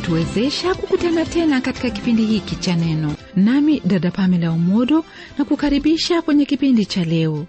kutuwezesha kukutana tena katika kipindi hiki cha neno nami dada pamela umodo na kukaribisha kwenye kipindi cha leo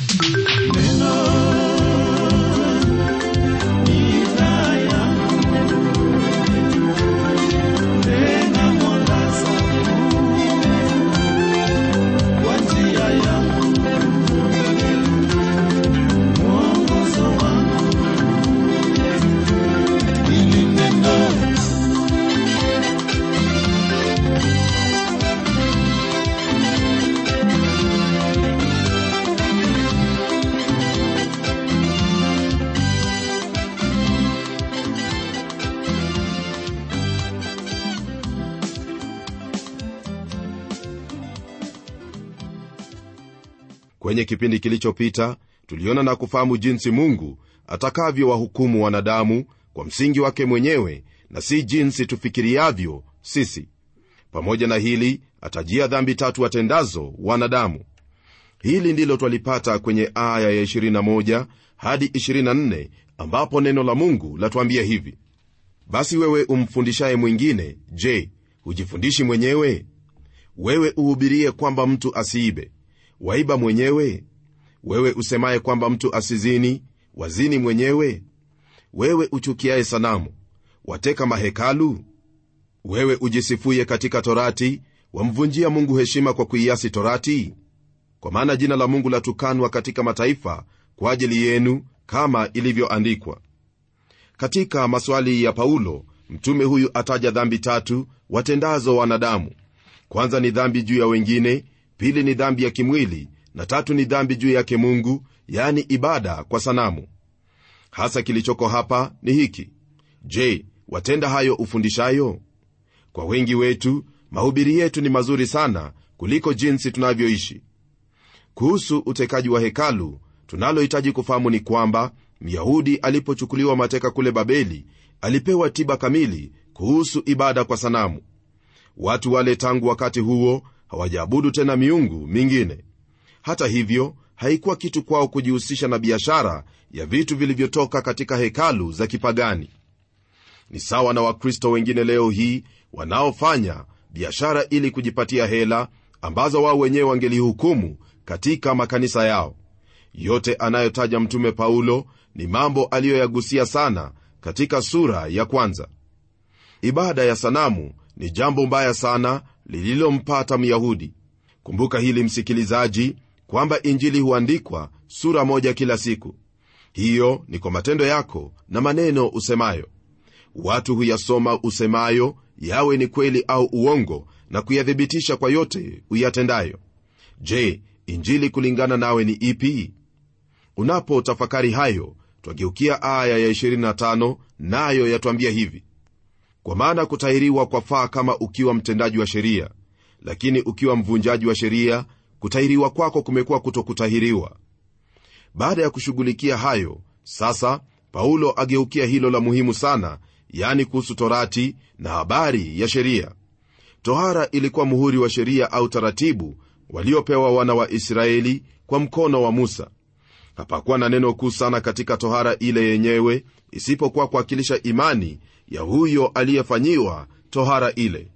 kwenye kipindi kilichopita tuliona na kufahamu jinsi mungu atakavyowahukumu wanadamu kwa msingi wake mwenyewe na si jinsi tufikiriavyo sisi pamoja na hili atajia dhambi tatu watendazo wanadamu hili ndilo twalipata kwenye aya ya 21 hadi 24 ambapo neno la mungu latuambia hivi basi wewe umfundishaye mwingine je hujifundishi mwenyewe wewe uhubirie kwamba mtu asiibe waiba mwenyewe wewe usemaye kwamba mtu asizini wazini mwenyewe wewe uchukiaye sanamu wateka mahekalu wewe ujisifuye katika torati wamvunjia mungu heshima kwa kuiasi torati kwa maana jina la mungu latukanwa katika mataifa kwa ajili yenu kama ilivyoandikwa katika maswali ya paulo mtume huyu ataja dhambi tatu watendazo wanadamu kwanza ni dhambi juu ya wengine pili ni dhambi ya kimwili na tatu ni dhambi juu yake mungu yani ibada kwa sanamu hasa kilichoko hapa ni hiki je watenda hayo ufundishayo kwa wengi wetu mahubiri yetu ni mazuri sana kuliko jinsi tunavyoishi kuhusu utekaji wa hekalu tunalohitaji kufahamu ni kwamba myahudi alipochukuliwa mateka kule babeli alipewa tiba kamili kuhusu ibada kwa sanamu watu wale tangu wakati huo hawajaabudu tena miungu mingine hata hivyo haikuwa kitu kwao kujihusisha na biashara ya vitu vilivyotoka katika hekalu za kipagani ni sawa na wakristo wengine leo hii wanaofanya biashara ili kujipatia hela ambazo wao wenyewe wangelihukumu katika makanisa yao yote anayotaja mtume paulo ni mambo aliyoyagusia sana katika sura ya kwanza ibada ya sanamu ni jambo mbaya sana lililompata myahudi kumbuka hili msikilizaji kwamba injili huandikwa sura moja kila siku hiyo ni kwa matendo yako na maneno usemayo watu huyasoma usemayo yawe ni kweli au uongo na kuyathibitisha kwa yote uyatendayo je injili kulingana nawe ni ipi unapotafakari hayo twageukia aya ya 25 nayo yatwambia hivi kwa maana kutahiriwa kwafaa kama ukiwa mtendaji wa sheria lakini ukiwa mvunjaji wa sheria kutahiriwa kwako kumekuwa kutokutahiriwa baada ya kushughulikia hayo sasa paulo ageukia hilo la muhimu sana yani kuhusu torati na habari ya sheria tohara ilikuwa muhuri wa sheria au taratibu waliopewa wana wa israeli kwa mkono wa musa hapakuwa na neno kuu sana katika tohara ile yenyewe isipokuwa kuwakilisha imani ya huyo aliyefanyiwa tohara ile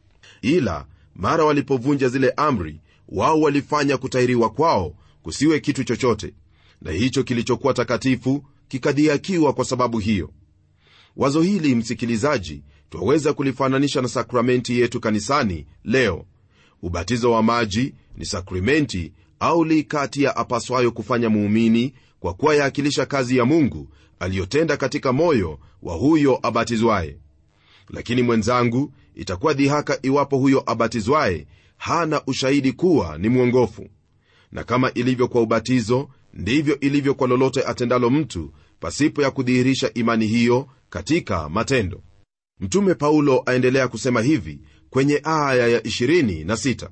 ila mara walipovunja zile amri wao walifanya kutahiriwa kwao kusiwe kitu chochote na hicho kilichokuwa takatifu kikadhiakiwa kwa sababu hiyo wazo hili msikilizaji twaweza kulifananisha na sakramenti yetu kanisani leo ubatizo wa maji ni sakramenti au li kati ya apaswayo kufanya muumini kwa kuwa yaakilisha kazi ya mungu aliyotenda katika moyo wa huyo abatizwaye lakini mwenzangu itakuwa dhihaka iwapo huyo abatizwaye hana ushahidi kuwa ni mwongofu na kama ilivyo kwa ubatizo ndivyo ilivyo kwa lolote atendalo mtu pasipo ya kudhihirisha imani hiyo katika matendo mtume paulo aendelea kusema hivi kwenye aya ya 26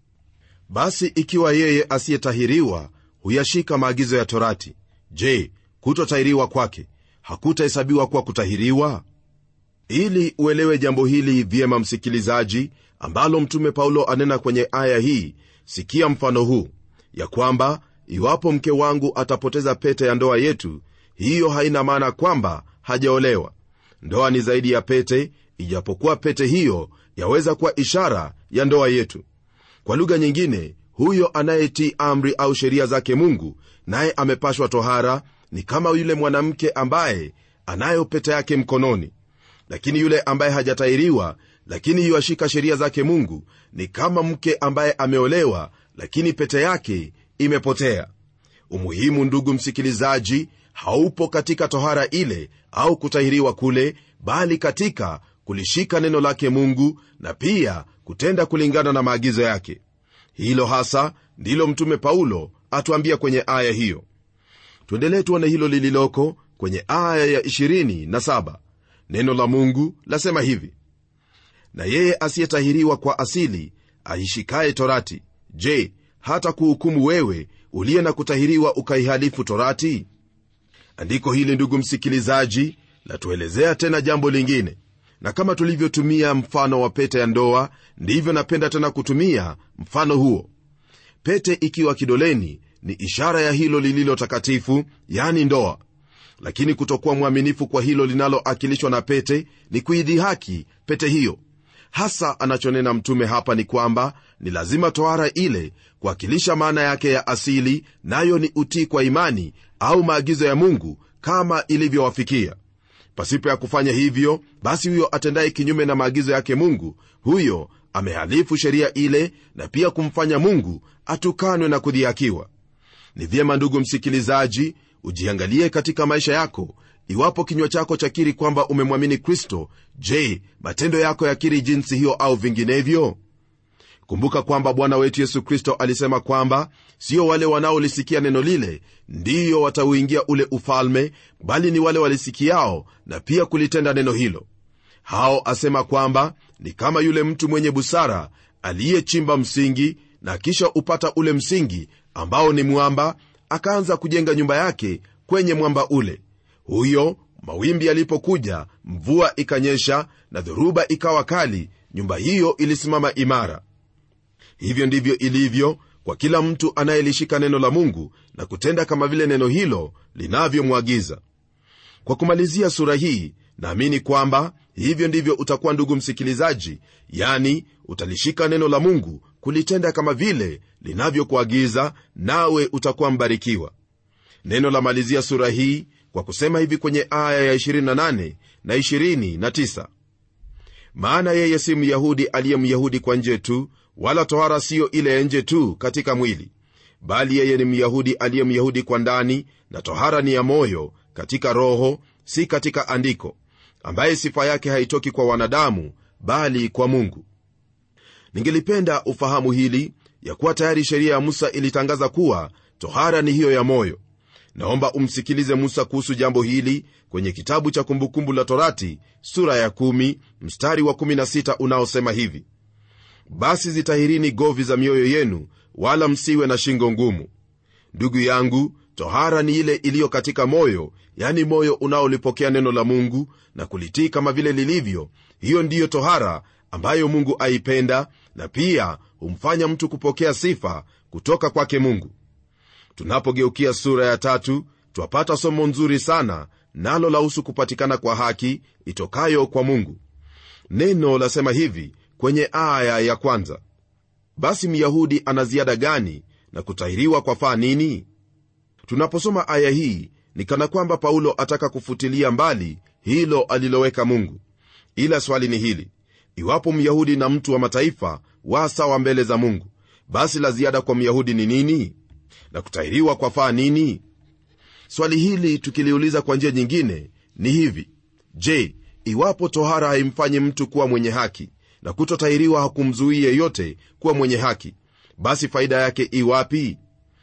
basi ikiwa yeye asiyetahiriwa huyashika maagizo ya torati je kutotahiriwa kwake hakutahesabiwa kuwa kutahiriwa ili uelewe jambo hili vyema msikilizaji ambalo mtume paulo anena kwenye aya hii sikia mfano huu ya kwamba iwapo mke wangu atapoteza pete ya ndoa yetu hiyo haina maana kwamba hajaolewa ndoa ni zaidi ya pete ijapokuwa pete hiyo yaweza kuwa ishara ya ndoa yetu kwa lugha nyingine huyo anayetii amri au sheria zake mungu naye amepashwa tohara ni kama yule mwanamke ambaye anayo pete yake mkononi lakini yule ambaye hajatairiwa lakini yuashika sheria zake mungu ni kama mke ambaye ameolewa lakini pete yake imepotea umuhimu ndugu msikilizaji haupo katika tohara ile au kutahiriwa kule bali katika kulishika neno lake mungu na pia kutenda kulingana na maagizo yake hilo hasa ndilo mtume paulo atuambia kwenye aya hiyo tuendelee tuone hilo lililoko kwenye aya ya 27 neno la mungu lasema hivi na yeye asiyetahiriwa kwa asili aishikaye torati je hata kuhukumu wewe uliye na kutahiriwa ukaihalifu torati andiko hili ndugu msikilizaji latuelezea tena jambo lingine na kama tulivyotumia mfano wa pete ya ndoa ndivyo napenda tena kutumia mfano huo pete ikiwa kidoleni ni ishara ya hilo lililo takatifu yani ndoa lakini kutokuwa mwaminifu kwa hilo linaloakilishwa na pete ni kuidhihaki pete hiyo hasa anachonena mtume hapa ni kwamba ni lazima tohara ile kuwakilisha maana yake ya asili nayo ni utii kwa imani au maagizo ya mungu kama ilivyowafikia pasipo ya kufanya hivyo basi huyo atendaye kinyume na maagizo yake mungu huyo amehalifu sheria ile na pia kumfanya mungu atukanwe na kudhihakiwa ni vyema ndugu msikilizaji ujiangalie katika maisha yako iwapo kinywa chako chakiri kwamba umemwamini kristo je matendo yako yakiri jinsi hiyo au vinginevyo kumbuka kwamba bwana wetu yesu kristo alisema kwamba sio wale wanaolisikia neno lile ndiyo watauingia ule ufalme bali ni wale walisikiao na pia kulitenda neno hilo hao asema kwamba ni kama yule mtu mwenye busara aliyechimba msingi na kisha upata ule msingi ambao ni mwamba akaanza kujenga nyumba yake kwenye mwamba ule huyo mawimbi yalipokuja mvua ikanyesha na dhoruba ikawa kali nyumba hiyo ilisimama imara hivyo ndivyo ilivyo kwa kila mtu anayelishika neno la mungu na kutenda kama vile neno hilo linavyomwagiza kwa kumalizia sura hii naamini kwamba hivyo ndivyo utakuwa ndugu msikilizaji yani utalishika neno la mungu kulitenda kama vile linavyokuagiza nawe utakuwa mbarikiwa neno la malizia sura hii kwa kusema hivi kwenye aya ya 28 na 29 maana yeye si myahudi aliye myahudi kwa nje tu wala tohara siyo ile ya nje tu katika mwili bali yeye ni myahudi aliye myahudi kwa ndani na tohara ni ya moyo katika roho si katika andiko ambaye sifa yake haitoki kwa wanadamu bali kwa mungu ningelipenda ufahamu hili ya kuwa tayari sheria ya musa ilitangaza kuwa tohara ni hiyo ya moyo naomba umsikilize musa kuhusu jambo hili kwenye kitabu cha kumbukumbu la torati sura ya 1 mstari wa 16 unaosema hivi basi zitahirini govi za mioyo yenu wala msiwe na shingo ngumu ndugu yangu tohara ni ile iliyo katika moyo yani moyo unaolipokea neno la mungu na kulitii kama vile lilivyo hiyo ndiyo tohara ambayo mungu aipenda na pia humfanya mtu kupokea sifa kutoka kwake mungu tunapogeukia sura ya tatu twapata somo nzuri sana nalo lahusu kupatikana kwa haki itokayo kwa mungu neno lasema hivi kwenye aya ya kwanza basi myahudi ana ziada gani na kutahiriwa kwa faa nini tunaposoma aya hii ni kana kwamba paulo ataka kufutilia mbali hilo aliloweka mungu ila swali ni hili iwapo myahudi na mtu wa mataifa wa sawa mbele za mungu basi la ziada kwa myahudi ni nini na kutahiriwa kwa faa nini swali hili tukiliuliza kwa njia nyingine ni hivi je iwapo tohara haimfanyi mtu kuwa mwenye haki na kutotahiriwa hakumzuii yeyote kuwa mwenye haki basi faida yake iwapi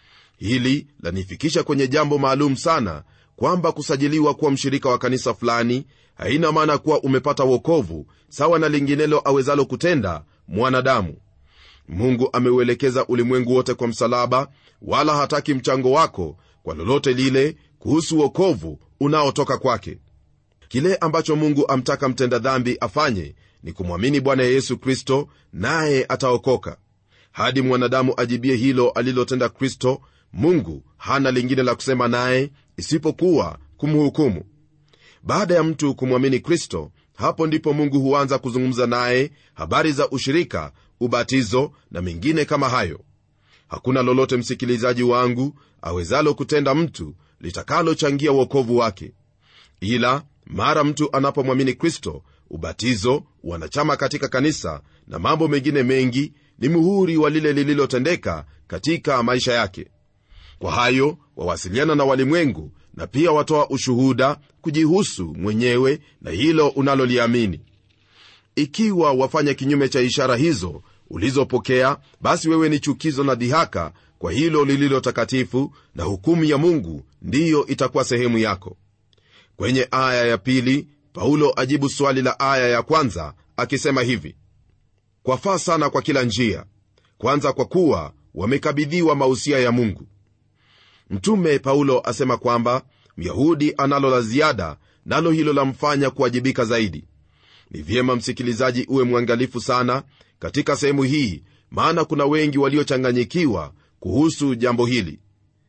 hili lanifikisha kwenye jambo maalum sana kwamba kusajiliwa kuwa mshirika wa kanisa fulani haina maana kuwa umepata wokovu sawa na linginelo awezalo kutenda mwanadamu mungu ameuelekeza ulimwengu wote kwa msalaba wala hataki mchango wako kwa lolote lile kuhusu wokovu unaotoka kwake kile ambacho mungu amtaka mtenda dhambi afanye ni kumwamini bwana yesu kristo naye ataokoka hadi mwanadamu ajibie hilo alilotenda kristo mungu hana lingine la kusema naye isipokuwa kumhukumu baada ya mtu kumwamini kristo hapo ndipo mungu huanza kuzungumza naye habari za ushirika ubatizo na mengine kama hayo hakuna lolote msikilizaji wangu awezalo kutenda mtu litakalochangia uokovu wake ila mara mtu anapomwamini kristo ubatizo wanachama katika kanisa na mambo mengine mengi ni muhuri wa lile lililotendeka katika maisha yake kwa hayo wawasiliana na walimwengu na pia watoa ushuhuda kujihusu mwenyewe na hilo unaloliamini ikiwa wafanya kinyume cha ishara hizo ulizopokea basi wewe ni chukizo na dhihaka kwa hilo lililo takatifu na hukumu ya mungu ndiyo itakuwa sehemu yako kwenye aya ya pili paulo ajibu swali la aya ya kwanza akisema hivi kwafaa sana kwa kila njia kwanza kwa kuwa wamekabidhiwa mausia ya mungu mtume paulo asema kwamba myahudi analo la ziada nalo hilo lamfanya kuwajibika zaidi ni vyema msikilizaji uwe mwangalifu sana katika sehemu hii maana kuna wengi waliochanganyikiwa kuhusu jambo hili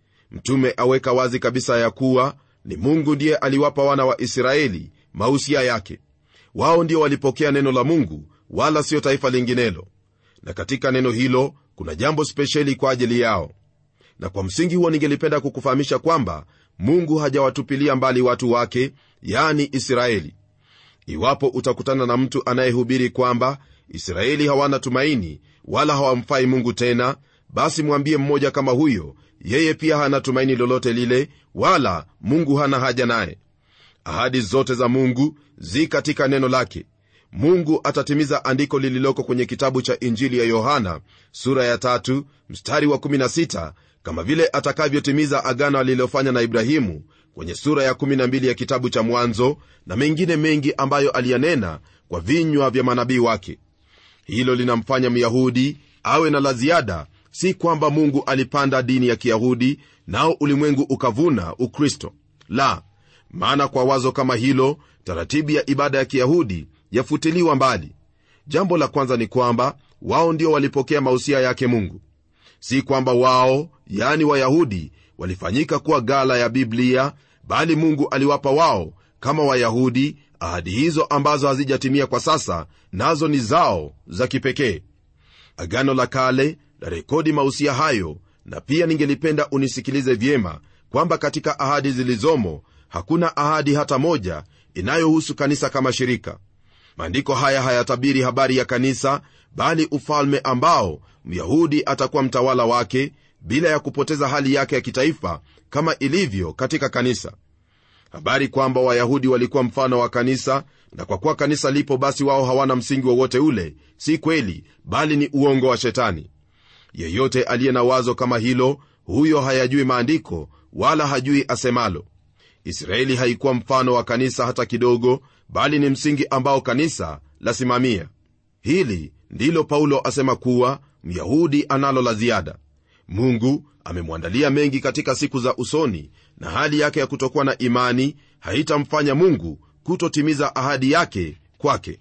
mtume aweka wazi kabisa ya kuwa ni mungu ndiye aliwapa wana wa israeli mausia yake wao ndio walipokea neno la mungu wala sio taifa linginelo na katika neno hilo kuna jambo spesheli kwa ajili yao na kwa msingi huo ningelipenda kukufahamisha kwamba mungu hajawatupilia mbali watu wake yani israeli iwapo utakutana na mtu anayehubiri kwamba israeli hawana tumaini wala hawamfai mungu tena basi mwambie mmoja kama huyo yeye pia hana tumaini lolote lile wala mungu hana haja naye ahadi zote za mungu zi katika neno lake mungu atatimiza andiko lililoko kwenye kitabu cha injili ya yohana sura ya tatu, mstari wa 16 kama vile atakavyotimiza agano alilofanya na ibrahimu kwenye sura ya 12 ya kitabu cha mwanzo na mengine mengi ambayo aliyanena kwa vinywa vya manabii wake hilo linamfanya myahudi awe na la ziada si kwamba mungu alipanda dini ya kiyahudi nao ulimwengu ukavuna ukristo la maana kwa wazo kama hilo taratibu ya ibada ya kiyahudi yafutiliwa mbali jambo la kwanza ni kwamba wao ndio walipokea mausia yake mungu si kwamba wao yani wayahudi walifanyika kuwa gala ya biblia bali mungu aliwapa wao kama wayahudi ahadi hizo ambazo hazijatimia kwa sasa nazo ni zao za kipekee agano la kale la rekodi mausia hayo na pia ningelipenda unisikilize vyema kwamba katika ahadi zilizomo hakuna ahadi hata moja inayohusu kanisa kama shirika maandiko haya hayatabiri habari ya kanisa bali ufalme ambao myahudi atakuwa mtawala wake bila ya kupoteza hali yake ya kitaifa kama ilivyo katika kanisa habari kwamba wayahudi walikuwa mfano wa kanisa na kwa kuwa kanisa lipo basi wao hawana msingi wowote ule si kweli bali ni uongo wa shetani yeyote aliye na wazo kama hilo huyo hayajui maandiko wala hajui asemalo israeli haikuwa mfano wa kanisa hata kidogo bali ni msingi ambao kanisa lasimamia hili ndilo paulo asema kuwa myahudi analo la ziada mungu amemwandalia mengi katika siku za usoni na hali yake ya kutokuwa na imani haitamfanya mungu kutotimiza ahadi yake kwake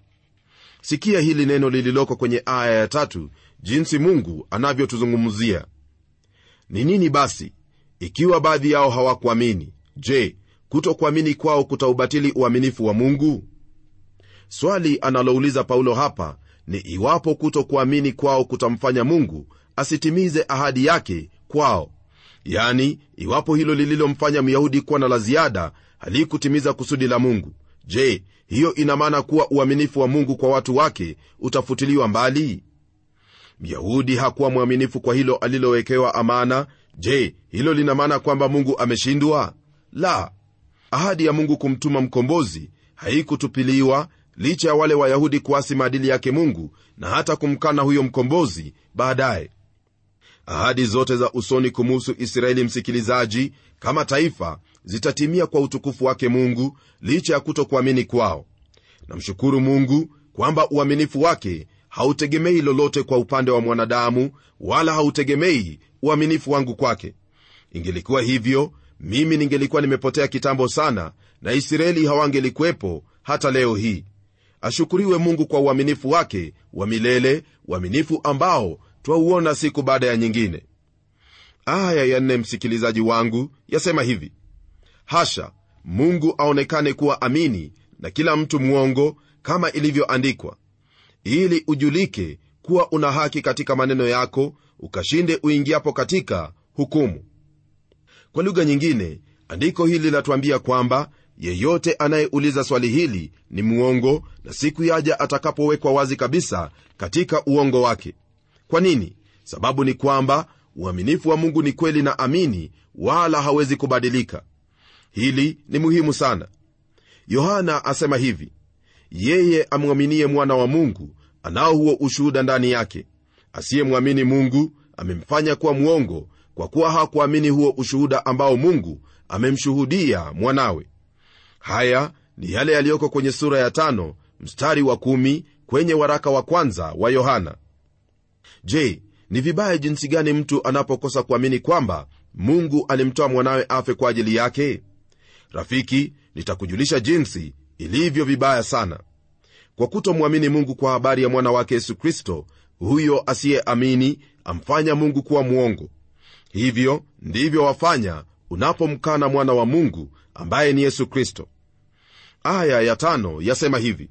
sikia hili neno lililoko kwenye aya ya tatu jinsi mungu anavyotuzungumzia ni nini basi ikiwa baadhi yao hawakuamini je kutokuamini kwao kutaubatili uaminifu wa mungu swali analouliza paulo hapa ni iwapo kutokuamini kwao kutamfanya mungu asitimize ahadi yake kwao yani iwapo hilo lililomfanya myahudi kuwa na la ziada halikutimiza kusudi la mungu je hiyo ina maana kuwa uaminifu wa mungu kwa watu wake utafutiliwa mbali myahudi hakuwa mwaminifu kwa hilo alilowekewa amana je hilo lina maana kwamba mungu ameshindwa la ahadi ya mungu kumtuma mkombozi haikutupiliwa licha ya wale wayahudi kuasi maadili yake mungu na hata kumkana huyo mkombozi baadaye ahadi zote za usoni kumuhusu israeli msikilizaji kama taifa zitatimia kwa utukufu wake mungu licha ya kutokuamini kwao namshukuru mungu kwamba uaminifu wake hautegemei lolote kwa upande wa mwanadamu wala hautegemei uaminifu wangu kwake ingelikuwa hivyo mimi ningelikuwa nimepotea kitambo sana na israeli hawangelikuwepo hata leo hii ashukuriwe mungu kwa uaminifu wake wa milele uaminifu ambao twauona siku baada ya nyingine aya ya nne msikilizaji wangu yasema hivi hasha mungu aonekane kuwa amini na kila mtu mwongo kama ilivyoandikwa ili ujulike kuwa una haki katika maneno yako ukashinde uingiapo katika hukumu kwa lugha nyingine andiko hili linatuambia kwamba yeyote anayeuliza swali hili ni mwongo na siku yaja atakapowekwa wazi kabisa katika uongo wake kwa nini sababu ni kwamba uaminifu wa mungu ni kweli na amini wala hawezi kubadilika hili ni muhimu sana yohana asema hivi yeye amwaminie mwana wa mungu anao huo ushuhuda ndani yake asiyemwamini mungu amemfanya kuwa mwongo kwa kuwa hakuamini huo ushuhuda ambao mungu amemshuhudia mwanawe haya ni yale yaliyoko kwenye sura ya tano mstari wa kumi kwenye waraka wa kwanza wa yohana je ni vibaya jinsi gani mtu anapokosa kuamini kwamba mungu alimtoa mwanawe afe kwa ajili yake rafiki nitakujulisha jinsi ilivyo vibaya sana kwa kutomwamini mungu kwa habari ya mwana wake yesu kristo huyo asiyeamini amfanya mungu kuwa mwongo hivyo ndivyo wafanya unapomkana mwana wa mungu ambaye ni yesu kristo aya ya tano yasema hivi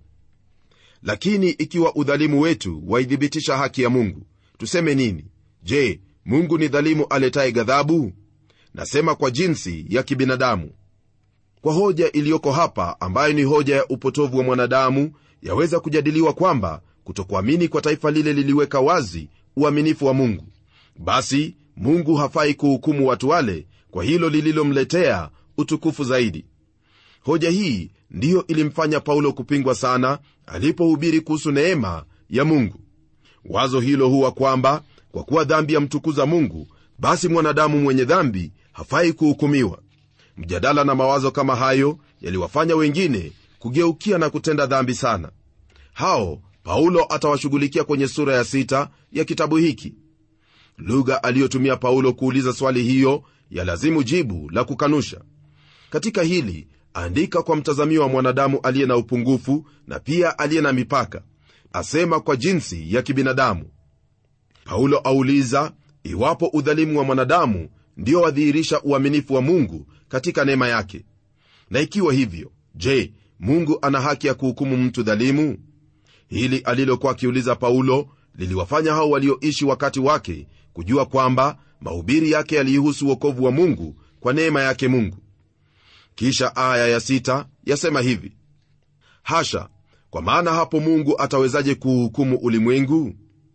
lakini ikiwa udhalimu wetu waithibitisha haki ya mungu tuseme nini je mungu ni dhalimu aletaye ghadhabu nasema kwa jinsi ya kibinadamu kwa hoja iliyoko hapa ambayo ni hoja ya upotovu wa mwanadamu yaweza kujadiliwa kwamba kutokuamini kwa taifa lile liliweka wazi uaminifu wa mungu basi mungu hafai kuhukumu watu wale kwa hilo lililomletea utukufu zaidi hoja hii ndiyo ilimfanya paulo kupingwa sana alipohubiri kuhusu neema ya mungu wazo hilo huwa kwamba kwa kuwa dhambi yamtukuza mungu basi mwanadamu mwenye dhambi hafai kuhukumiwa mjadala na mawazo kama hayo yaliwafanya wengine kugeukia na kutenda dhambi sana hao paulo atawashughulikia kwenye sura ya sita ya kitabu hiki lugha aliyotumia paulo kuuliza swali hiyo yalazimu jibu la kukanusha katika hili andika kwa mtazamio wa mwanadamu aliye na upungufu na pia aliye na mipaka asema kwa jinsi ya kibinadamu paulo auliza iwapo udhalimu wa mwanadamu ndio wadhihirisha uaminifu wa mungu katika neema yake na ikiwa hivyo je mungu ana haki ya kuhukumu mtu dhalimu hili alilokuwa akiuliza paulo liliwafanya hao walioishi wakati wake kujua kwamba mahubiri yake yaliihusu uokovu wa mungu kwa neema yake mungu kisha aya ya sita yasema hivi hasha kwa maana hapo mungu atawezaje kuuhukumu ulimwengu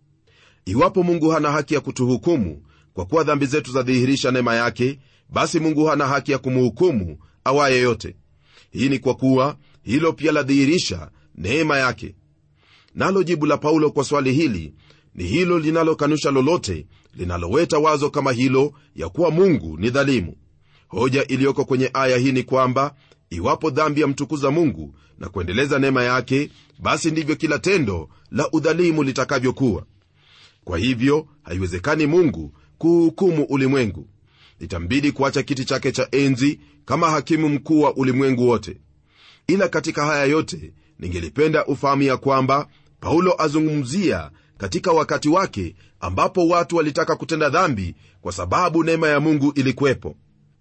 iwapo mungu hana haki ya kutuhukumu kwa kuwa dhambi zetu zadhihirisha neema yake basi mungu hana haki ya kumhukumu awaye yote hii ni kwa kuwa hilo pia ladhihirisha neema yake nalo jibu la paulo kwa swali hili ni hilo linalokanusha lolote linaloweta wazo kama hilo ya kuwa mungu ni dhalimu hoja iliyoko kwenye aya hii ni kwamba iwapo dhambi yamtukuza mungu na kuendeleza neema yake basi ndivyo kila tendo la udhalimu litakavyokuwa kwa hivyo haiwezekani mungu kuhukumu ulimwengu itambidi kuacha kiti chake cha enzi kama hakimu mkuu wa ulimwengu wote ila katika haya yote ningelipenda ufahamu ya kwamba paulo azungumzia katika wakati wake ambapo watu walitaka kutenda dhambi kwa sababu neema ya mungu ilikuwepo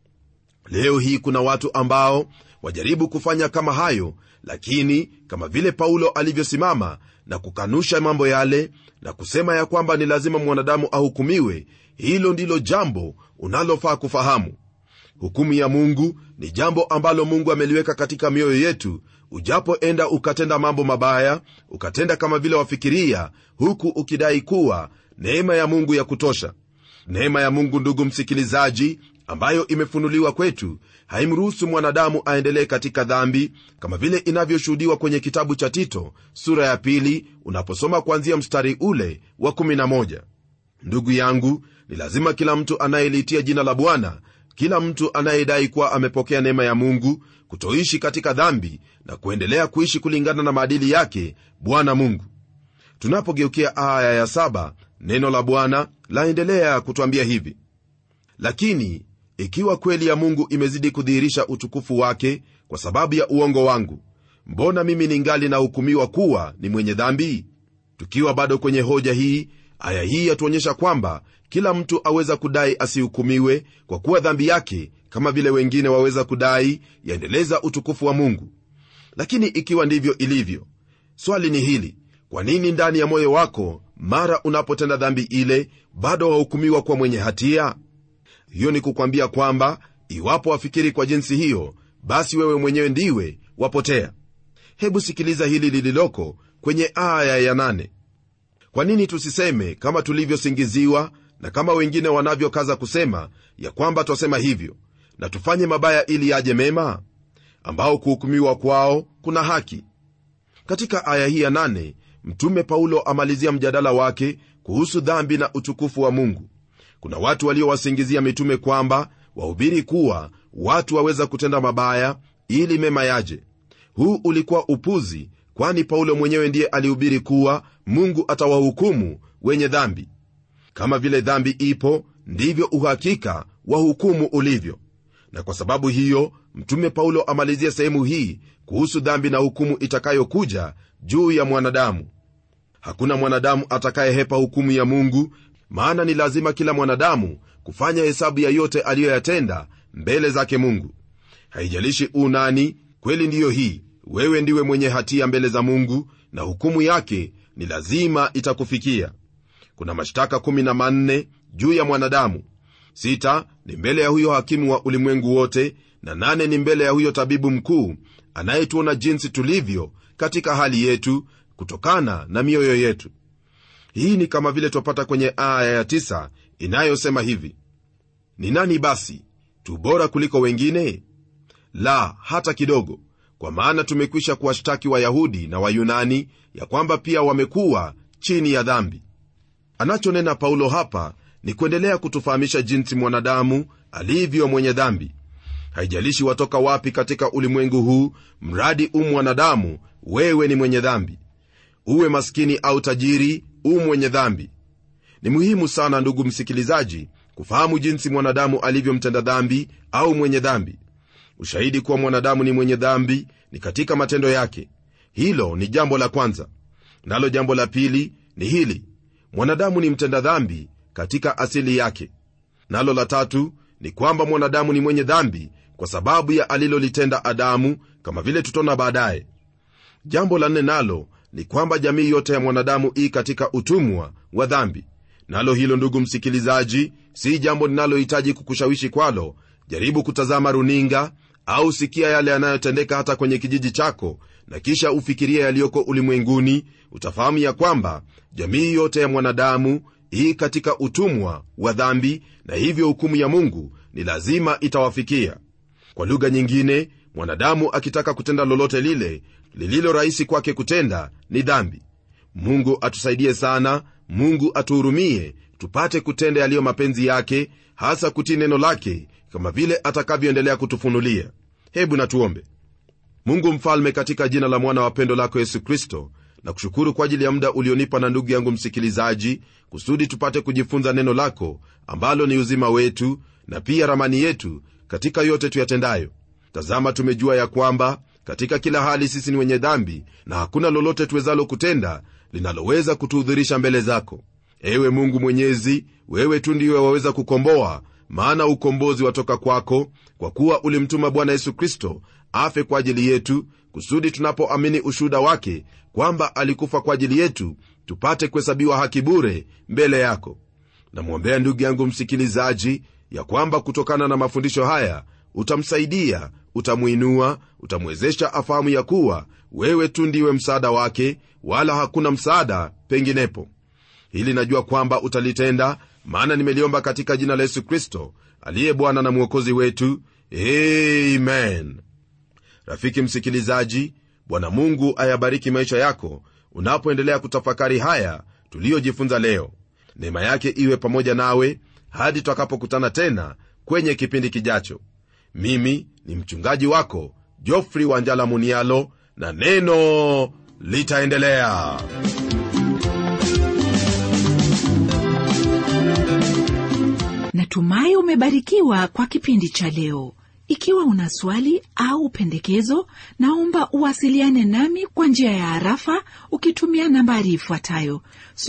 leo hii kuna watu ambao wajaribu kufanya kama hayo lakini kama vile paulo alivyosimama na kukanusha mambo yale na kusema ya kwamba ni lazima mwanadamu ahukumiwe hilo ndilo jambo unalofaa kufahamu hukumu ya mungu ni jambo ambalo mungu ameliweka katika mioyo yetu ujapoenda ukatenda mambo mabaya ukatenda kama vile wafikiria huku ukidai kuwa neema ya mungu ya kutosha neema ya mungu ndugu msikilizaji ambayo imefunuliwa kwetu haimruhusu mwanadamu aendelee katika dhambi kama vile inavyoshuhudiwa kwenye kitabu cha tito sura ya pili unaposoma kuanzia mstari ule wa 11 ndugu yangu ni lazima kila mtu anayeliitia jina la bwana kila mtu anayedai kuwa amepokea neema ya mungu kutoishi katika dhambi na kuendelea kuishi kulingana na maadili yake bwana mungu tunapogeukia aya ya saba neno la bwana laendelea kutwambia hivi lakini ikiwa kweli ya mungu imezidi kudhihirisha utukufu wake kwa sababu ya uongo wangu mbona mimi ningali nahukumiwa kuwa ni mwenye dhambi tukiwa bado kwenye hoja hii aya hii yatuonyesha kwamba kila mtu aweza kudai asihukumiwe kwa kuwa dhambi yake kama vile wengine waweza kudai yaendeleza utukufu wa mungu lakini ikiwa ndivyo ilivyo swali ni hili kwa nini ndani ya moyo wako mara unapotenda dhambi ile bado wahukumiwa kuwa mwenye hatia hiyo ni kukwambia kwamba iwapo wafikiri kwa jinsi hiyo basi wewe mwenyewe ndiwe wapotea hebu sikiliza hili lililoko kwenye aya ya nane kwa nini tusiseme kama tulivyosingiziwa na kama wengine wanavyokaza kusema ya kwamba twasema hivyo na tufanye mabaya ili yaje mema ambao kuhukumiwa kwao kuna haki katika aya hii ya nane mtume paulo amalizia mjadala wake kuhusu dhambi na utukufu wa mungu kuna watu waliowasingizia mitume kwamba wahubiri kuwa watu waweza kutenda mabaya ili mema yaje huu ulikuwa upuzi kwani paulo mwenyewe ndiye alihubiri kuwa mungu atawahukumu wenye dhambi kama vile dhambi ipo ndivyo uhakika wa hukumu ulivyo na kwa sababu hiyo mtume paulo amalizia sehemu hii kuhusu dhambi na hukumu itakayokuja juu ya mwanadamu hakuna mwanadamu atakayehepa hukumu ya mungu maana ni lazima kila mwanadamu kufanya hesabu ya yote aliyoyatenda mbele zake mungu haijalishi unani kweli ndiyo hii wewe ndiwe mwenye hatia mbele za mungu na hukumu yake ni lazima itakufikia kuna mashtaka 14 juu ya mwanadamu sita ni mbele ya huyo hakimu wa ulimwengu wote na nane ni mbele ya huyo tabibu mkuu anayetuona jinsi tulivyo katika hali yetu kutokana na mioyo yetu hii ni kama vile twapata kwenye aya ya tisa inayosema hivi ni nani basi tu bora kuliko wengine la hata kidogo kwa maana tumekwisha kuwashtaki wayahudi na wayunani ya kwamba pia wamekuwa chini ya dhambi anachonena paulo hapa ni kuendelea kutufahamisha jinsi mwanadamu alivyo mwenye dhambi haijalishi watoka wapi katika ulimwengu huu mradi u mwanadamu wewe ni mwenye dhambi uwe maskini au tajiri u mwenye dhambi ni muhimu sana ndugu msikilizaji kufahamu jinsi mwanadamu alivyomtenda dhambi au mwenye dhambi ushahidi kuwa mwanadamu ni mwenye dhambi ni katika matendo yake hilo ni jambo la kwanza nalo jambo la pili ni hili mwanadamu ni mtenda dhambi katika asili yake nalo la tatu ni kwamba mwanadamu ni mwenye dhambi kwa sababu ya alilolitenda adamu kama vile tutaona baadaye jambo la nne nalo ni kwamba jamii yote ya mwanadamu ii katika utumwa wa dhambi nalo hilo ndugu msikilizaji si jambo linalohitaji kukushawishi kwalo jaribu kutazama runinga au sikia yale yanayotendeka hata kwenye kijiji chako na kisha ufikirie yaliyoko ulimwenguni utafahamu ya kwamba jamii yote ya mwanadamu hii katika utumwa wa dhambi na hivyo hukumu ya mungu ni lazima itawafikia kwa lugha nyingine mwanadamu akitaka kutenda lolote lile lililo rahisi kwake kutenda ni dhambi mungu atusaidie sana mungu atuhurumie tupate kutenda yaliyo mapenzi yake hasa kutii neno lake kama vile atakavyoendelea kutufunulia hebu natuombe mungu mfalme katika jina la mwana wa pendo lako yesu kristo na kushukuru kwa ajili ya muda ulionipa na ndugu yangu msikilizaji kusudi tupate kujifunza neno lako ambalo ni uzima wetu na pia ramani yetu katika yote tuyatendayo tazama tumejua ya kwamba katika kila hali sisi ni wenye dhambi na hakuna lolote tuwezalo kutenda linaloweza kutuhudhurisha mbele zako ewe mungu mwenyezi wewe tu ndiwe waweza kukomboa maana ukombozi watoka kwako kwa kuwa ulimtuma bwana yesu kristo afe kwa ajili yetu kusudi tunapoamini ushuhuda wake kwamba alikufa kwa ajili yetu tupate kuhesabiwa haki bure mbele yako namwombea ndugu yangu msikilizaji ya kwamba kutokana na mafundisho haya utamsaidia utamwinua utamwezesha afahamu ya kuwa wewe tu ndiwe msaada wake wala hakuna msaada penginepo hili najua kwamba utalitenda maana nimeliomba katika jina la yesu kristo aliye bwana na mwokozi wetu amen rafiki msikilizaji bwana mungu ayabariki maisha yako unapoendelea kutafakari haya tuliyojifunza leo neema yake iwe pamoja nawe hadi twakapokutana tena kwenye kipindi kijacho mimi ni mchungaji wako jofri wanjala munialo na neno litaendelea natumai umebarikiwa kwa kipindi cha leo ikiwa una swali au pendekezo naomba uwasiliane nami kwa njia ya harafa ukitumia nambari ifuatayo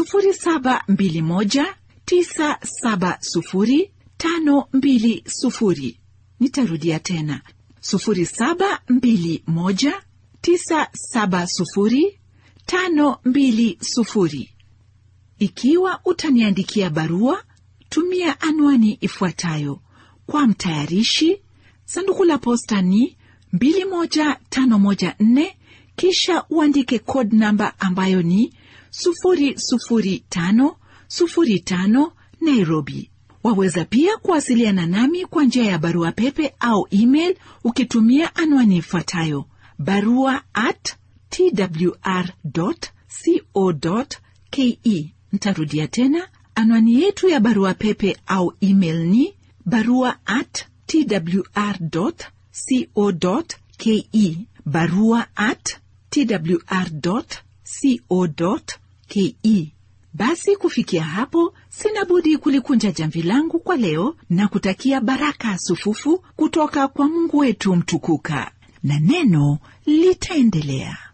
721970520 nitarudia tena 7219705 520 ikiwa utaniandikia barua tumia anwani ifuatayo kwa mtayarishi sanduku la posta ni 21514 kisha uandike code namba ambayo ni 00505 nairobi waweza pia kuwasiliana nami kwa njia ya barua pepe au email ukitumia anwani ifuatayo barua at twr co ke ntarudia tena anwani yetu ya barua pepe au email ni barua at twr co ke barua at twr co ke basi kufikia hapo sina budi kulikunja jamvi langu kwa leo na kutakia baraka sufufu kutoka kwa mungu wetu mtukuka na neno litaendelea